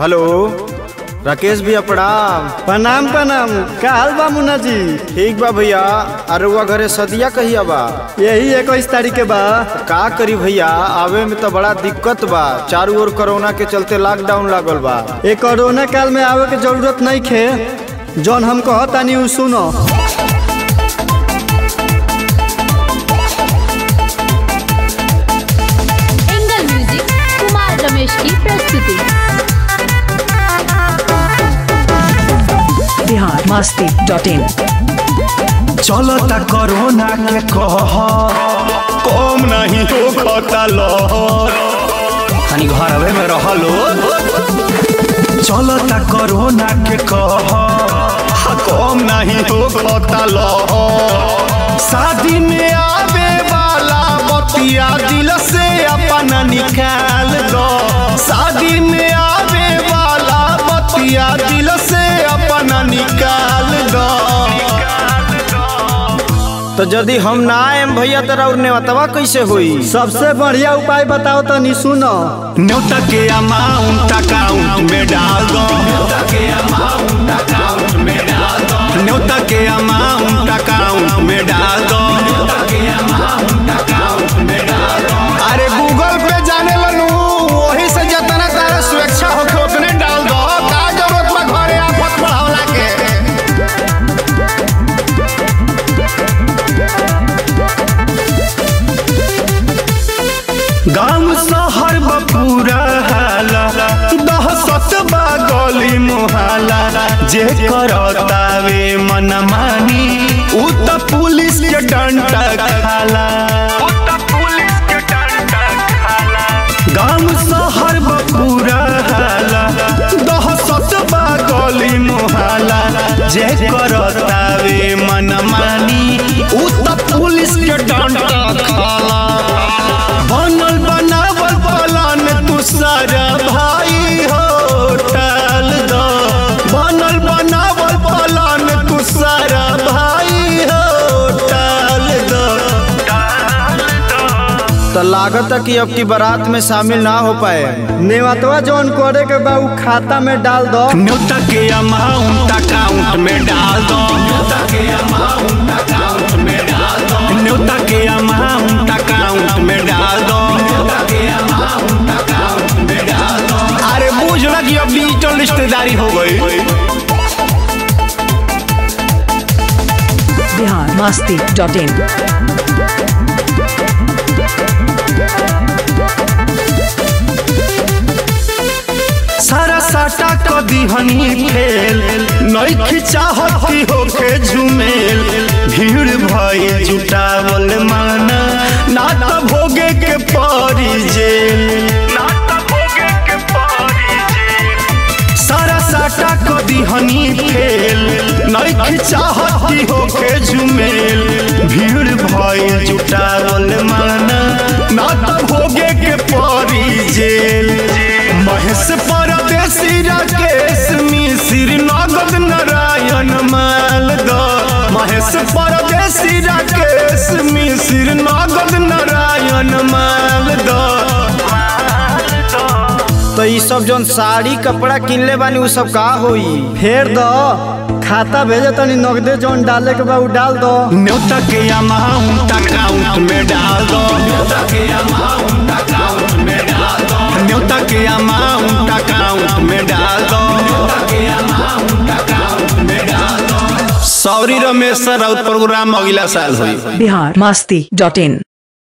hello Rakesh भैया प्रणाम प्रणाम प्रणाम का हाल बा मुन्ना जी ठीक बा भैया अरुआ घरे सदिया कहिया बा यही इक्कीस तारीख के बा का करी भैया आवे में तो बड़ा दिक्कत बा चारू ओर कोरोना के चलते लॉकडाउन लागल बा ये कोरोना काल में आवे के जरूरत नहीं खे जौन हम कहतानी उ सुनो एंगल म्यूजिक कुमार रमेश की प्रस्तुति बिहार मस्ती डॉट इन चलता कोरोना के कह कम नहीं हो खता लहर खानी घरवे में रहलो चलता कोरोना के कह कम नहीं हो खता लहर शादी में आवे वाला बतिया दिल से अपना निकाल दो शादी में आवे वाला बतिया दिल से अपना निकाल दो तो यदि हम ना आएम भैया तो और नेवतवा कैसे हुई सबसे बढ़िया उपाय बताओ तनी सुनो न्योता के अमाउंट अकाउंट में डाल दो न्योता के अमाउंट अकाउंट में डाल दो न्योता के अमाउंट अकाउंट में डाल दो अरे गूगल पे जाने लनू वही से जितना तारा सुरक्षा होके उतने डाल दो का जरूरत बा घरे आफत बढ़ावला के गांव शहर बपूरा हाला दहसत बा गली मोहाला जे करतावे मनमानी उ त पुलिस के डंडा खाला गांव शहर बपूरा हाला दहसत बा गली मोहाला जे करतावे मनमानी उ त पुलिस के डंडा खाला बनल बनावल पलान तू सारा भाई हो टाल दो बनल बनावल पलान तू सारा भाई हो टाल दो तो लागत है कि अब की बारात में शामिल ना हो पाए नेवतवा जौन करे के बा उ खाता में डाल दो न्योता के अमाउंट अकाउंट में डाल दो न्योता के अमाउंट अकाउंट में डाल दो न्योता के अमाउंट अकाउंट में डाल दो अरे बूझ ना कि अब डिजिटल रिश्तेदारी हो गई बिहार मस्ती डॉट इन सारा साटा क दिहनी फेल नइख चाहती होके झुमेल भीड़ भई जुटावल माना ना त भोगे के परी जेल ना त भोगे के परी जेल सारा साटा क दिहनी फेल नइख चाहती होके झुमेल भीड़ भई जुटावल माना ना त भोगे के परी जेल महेश परदेसी राकेश मिश्र नगद नारायण माल दो महेश परदेसी राकेश मिश्र नगद नारायण माल दो तो ये सब जौन साड़ी कपड़ा किनले बानी उ सब का होई फेर दो खाता भेजे तनी नगदे जौन डाले के बा उ डाल दो न्योता के अमाउंट अकाउंट में डाल दो न्योता के अमाउंट अकाउंट में डाल दो न्योता के अमाउंट अकाउंट में डाल दो सॉरी रमेश सर प्रोग्राम अगला साल हुई बिहार मस्ती डॉट इन